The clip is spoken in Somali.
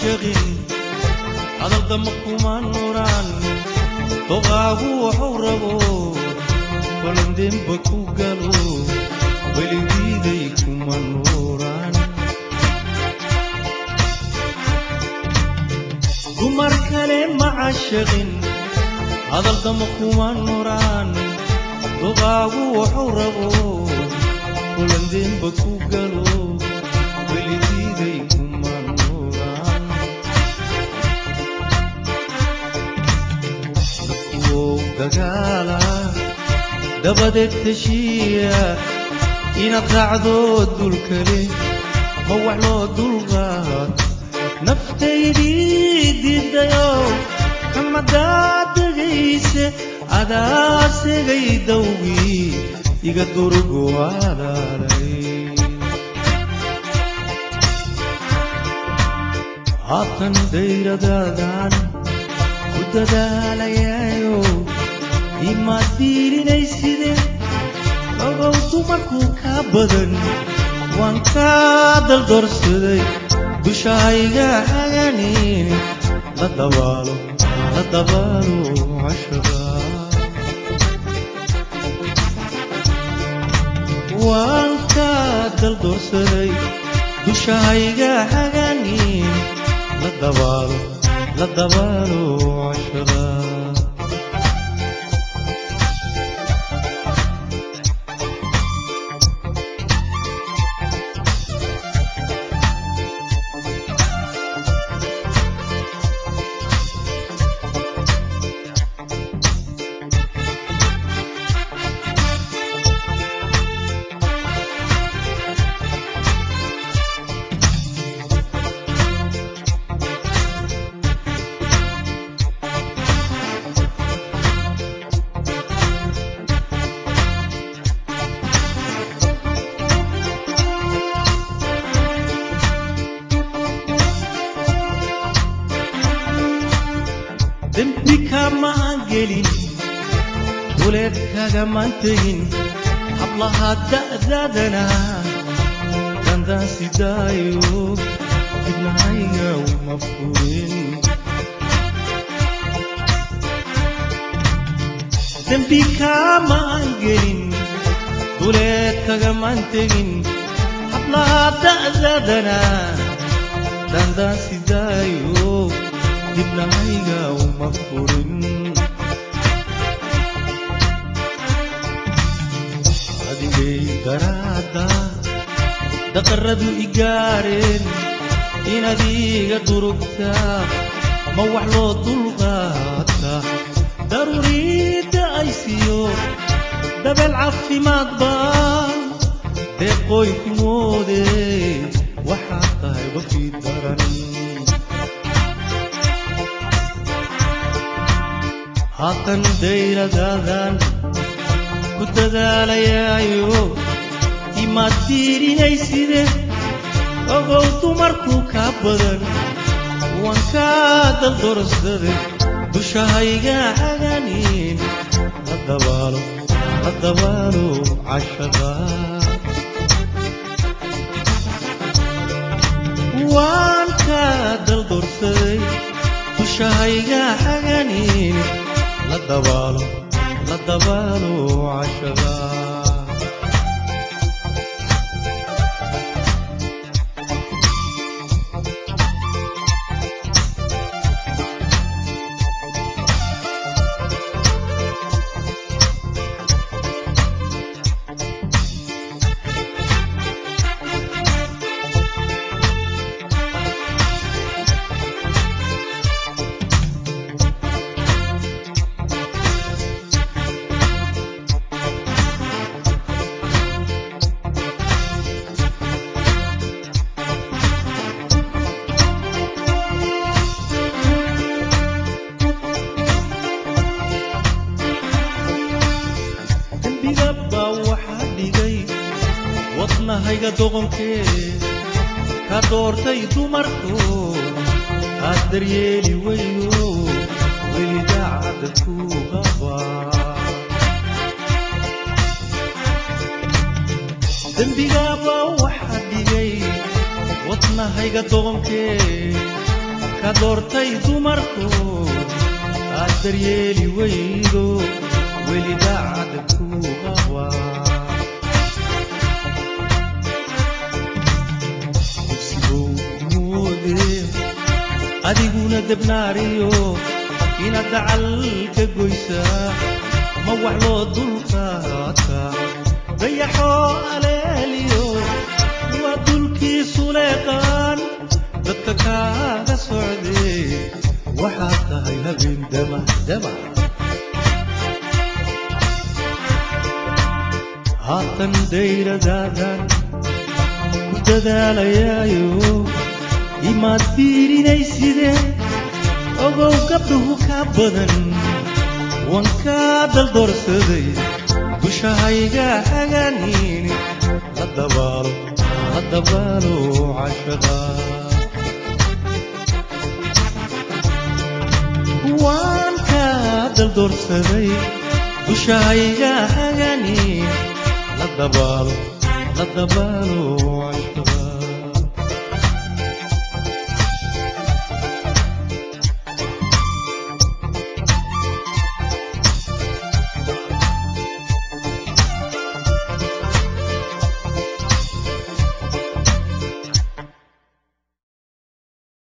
caashaqin hadaldama kuma nuraan doqaagu waxuu rabo balandeenba ku galo weligiiday kuma nuuraan dumar kale ma caashaqin hadaldama kuma nuraan doqaagu waxuu rabo balandeenba ku galo weligiiday kuma nuuraan dadkuwow dagaala dabadeed heshiiya inaad raacdo dulkale ma wax loo dulqaad naftaydii diidayo xamadaad degayse adaa segay dawgii iga durgu alaalay haatan dayradaadan ku dadaalayayo imaad diilinayside ogow dumarkuu kaa badan waan kaa daldorsaday dushahayga haganin la dabaalo la dabaalo cashada waan kaa daldorsaday dushahayga haganin la dabaalo la dabaalo cashada dembi kamaan gelin duleed kagamaan tegin hablaha da'daadana dandaan sidaayo dibnahayga uma furin dembi kamaan gelin duleed kagamaan tegin hablaha da'daadana dandaan sidaayo dibnahayga uma furin adigay daraada daqaradu igaareen inaad iga durugtaa ma wax loo dulqaata daruuriidda ay siiyo dabeel caafimaad baa deeqooy ku moode waxaad tahay wafii daran haatan dayradaadan ku dadaalayaayo imaad diirinayside ogow dumarku kaa badan waan kaa daldorsaday dushahayga haganin la dabaalo la dabaalo cashada waan kaa daldorsaday dushahayga haganin la dabaalo la dabaalo cashada dembiga baa waxaa dhigay wadnahayga doqonkee ka doortay dumarku aad daryeeli weyno weli daacadda ku qabaa dembigaaba waxaa dhigay wadnahayga doqonkee ka doortay dumarku aad daryeeli weydo weli daacad ku qaba kursigow moode adiguna debnaariyo inaad dacal ka goysaa ma wax loo dulqaata dayaxoo aleeliyo waa dulkiisu leeqaan dadka kaaga socdee waxaad tahay habeen damahdama haatan dayradaadan ku dadaalayaayo imaad fiirinaysidee ogow gabdhuhu ka badan waan kaa daldoorsaday dushahayga hagaaniini la dabaalo la dabaalo cashaqa waan kaa daldoorsaday dushahayga hagaaniini la dabaalo la dabaalo cashaqa